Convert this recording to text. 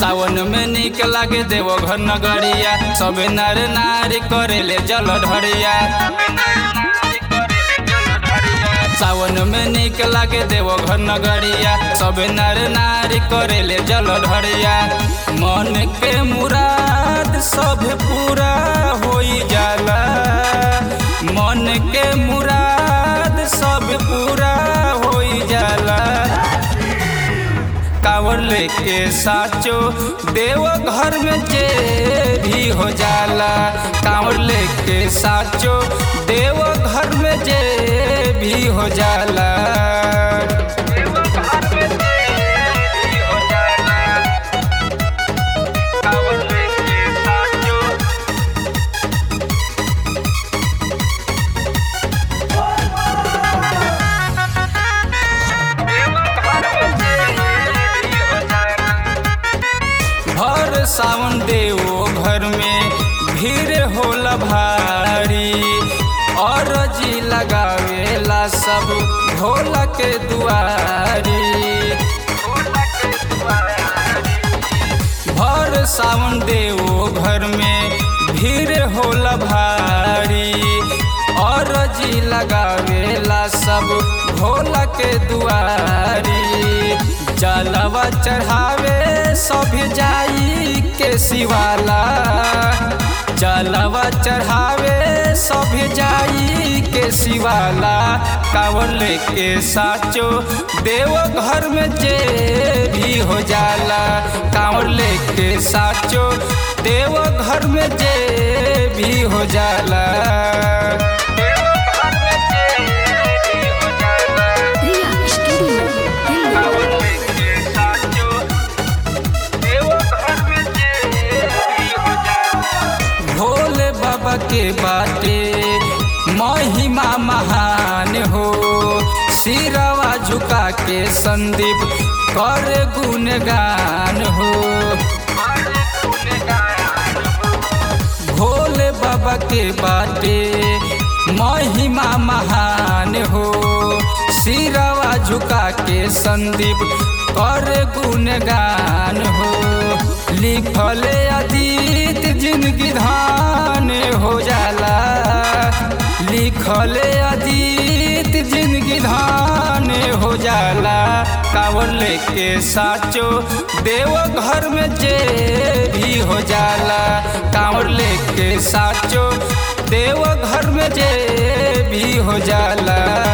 सावन में निक लागे देवो घर नगरिया सबे नर नारी करेले जल ढरिया सावन में निक लागे देवो घर नगरिया सबे नर नारी करेले जल ढरिया मन के मुराद सब पूरा होई जाला मन के मुराद सब पूरा होई जाला कांवर लेके साचो देव घर में जे भी हो जाला कांवर लेके साचो देव घर में जे भी हो जाला कांवर लेके साचो भर सावन देवो घर में भीड़ होला भारी और जी लगावेला सब भोला के दुआरी भर सावन देवो घर में भीड़ होला भारी और जी लगावेला सब भोला के दुआरी जलवा चढ़ावे सब जाई के शिवाला जलवा चढ़ावे सब जाई के शिवाला कांवर लेके साचो देव घर में जे भी हो जाला कांवर लेके साचो देव घर में जे भी हो जाला Ria Studio Delhi. भोले बाबा के बाटे महिमा महान हो सिरवा झुका के संदीप कर गुणगान हो भोले बाबा के बाटे महिमा महान हो सिरवा झुका के संदीप कर गुणगान हो लिखले अतीत जिंदगी धान हो जाला लिखले अतीत जिंदगी धान हो जाला कांवर लेके साचो देव घर में जे भी हो जाला कांवर लेके साचो देव घर में जे भी हो जाला